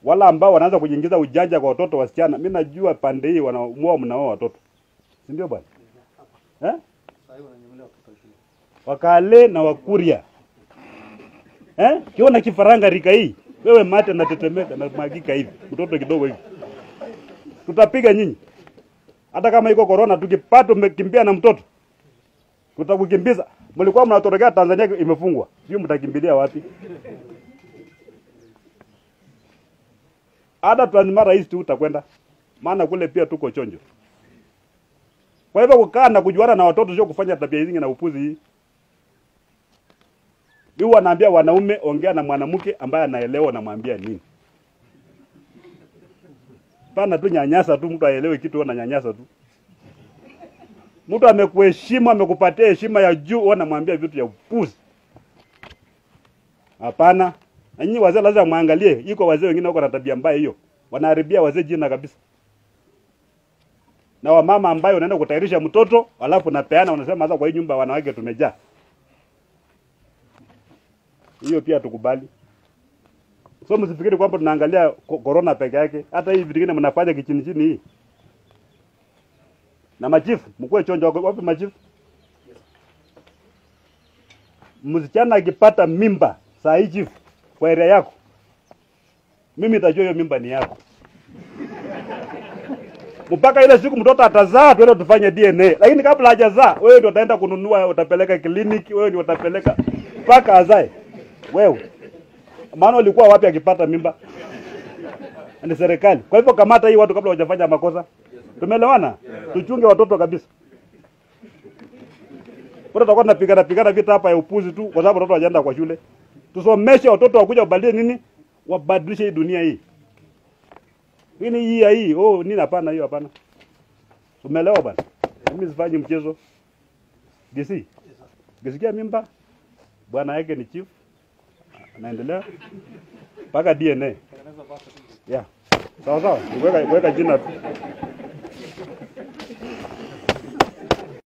wala ambao wanaanza kujiingiza ujanja kwa watoto wasichana. Mimi najua pande hii wanaamua mnao watoto, si ndio bwana eh? Wakale na Wakuria eh? Kiona kifaranga rika hii, wewe mate natetemeka na magika hivi, mtoto kidogo hivi, tutapiga nyinyi. Hata kama iko corona, tukipata umekimbia na mtoto tutakukimbiza. Mlikuwa mnatorokea Tanzania imefungwa, sio? Mtakimbilia wapi? Hata Transmara East utakwenda, maana kule pia tuko chonjo. Kwa hivyo kukaa na kujuana na watoto sio kufanya tabia hizi na upuzi hii. Mimi wanaambia wanaume, ongea na mwanamke ambaye anaelewa, namwambia nini. Pana tu nyanyasa tu, mtu aelewe kitu, na nyanyasa tu. Mtu amekuheshimu, amekupatia heshima ya juu, wewe unamwambia vitu ya upuzi. Hapana. Na nyinyi wazee lazima muangalie, iko wazee wengine wako na tabia mbaya hiyo. Wanaharibia wazee jina kabisa. Na wamama ambayo unaenda kutayarisha mtoto, alafu napeana unasema sasa kwa hii nyumba wanawake tumejaa. Hiyo pia tukubali. So msifikiri kwamba tunaangalia ko- corona peke yake, hata hii vitu vingine mnafanya kichini chini hii. Na machifu, mkuwe chonjo wako- wapi machifu? Msichana akipata mimba saa hii chifu kwa area yako, mimi nitajua hiyo mimba ni yako mpaka ile siku mtoto atazaa, tuende tufanye DNA. Lakini kabla hajazaa, wewe ndio utaenda kununua, utapeleka kliniki, wewe ndio utapeleka mpaka azae wewe. Maana ulikuwa wapi akipata mimba? Ni serikali. Kwa hivyo kamata hii watu kabla hawajafanya makosa. Tumeelewana? Tuchunge watoto kabisa. Bora tutakuwa tunapigana pigana vita hapa ya upuzi tu, kwa sababu watoto hawajaenda kwa shule. Tusomeshe watoto wakuja wabadilishe nini? Wabadilishe hii dunia hii. Nini hii ya hii? Oh, nini hapana hiyo hapana. Umeelewa bana? Mimi sifanyi mchezo. DC. Ukisikia mimba bwana yake ni chief. Anaendelea mpaka DNA. Yeah. Sawa sawa. Weka weka jina tu.